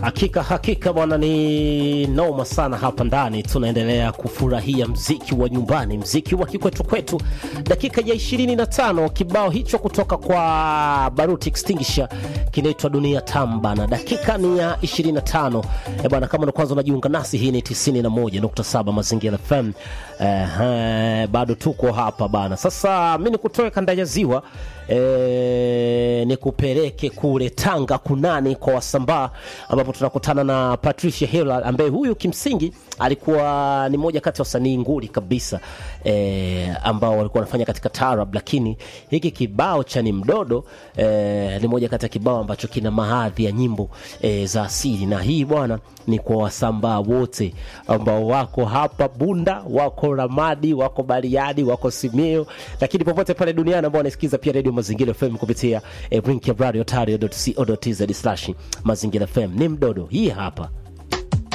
Hakika hakika bwana, ni noma sana hapa ndani. Tunaendelea kufurahia mziki wa nyumbani, mziki wa kikwetu kwetu. Dakika ya 25 kibao hicho kutoka kwa Baruti Extinguisher kinaitwa Dunia Tamu bana. Dakika ni ya 25 eh bwana, kama ndo kwanza unajiunga nasi, hii ni 91.7 Mazingira FM. Eh, eh, bado tuko hapa bana. Sasa mimi nikutoe kanda ya ziwa eh, nikupeleke kule Tanga kunani kwa Wasambaa ambapo tunakutana na Patricia Hillard ambaye huyu kimsingi alikuwa ni moja kati ya wasanii nguli kabisa eh, ambao walikuwa wanafanya katika tarab, lakini hiki kibao cha ni mdodo eh, ni moja kati ya kibao ambacho kina mahadhi ya nyimbo eh, za asili, na hii bwana ni kwa Wasambaa wote ambao wako hapa Bunda, wako Ramadi, wako Bariadi, wako Simio, lakini popote pale duniani ambao wanasikiza pia Radio Mazingira FM kupitia eh, brinkradio.co.tz slash Mazingira FM. Ni mdodo hii hapa